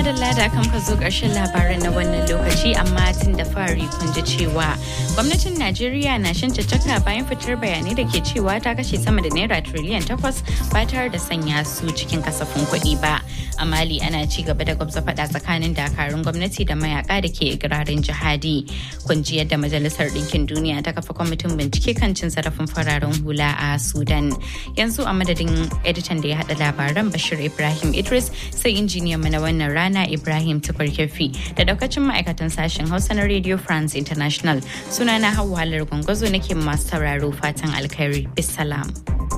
madalla da kan ka zo ƙarshen labaran na wannan lokaci amma tun da fari kun ji cewa gwamnatin Najeriya na shan caccaka bayan fitar bayanai da ke cewa ta kashe sama da naira triliyan takwas ba tare da sanya su cikin kasafin kuɗi ba. A Mali ana ci gaba da gwamza faɗa tsakanin dakarun gwamnati da mayaka da ke ikirarin jihadi. Kun ji yadda Majalisar Ɗinkin Duniya ta kafa kwamitin bincike kan cin zarafin fararen hula a Sudan. Yanzu a madadin editan da ya haɗa labaran Bashir Ibrahim Idris sai injiniyan mu na wannan rana Ibrahim Tukur Kefi da daukacin ma'aikatan sashen Hausa na Radio France International. Sunana Hauwa Halar Gwangwazo nake masu sauraro fatan alkhairi. Bisalam.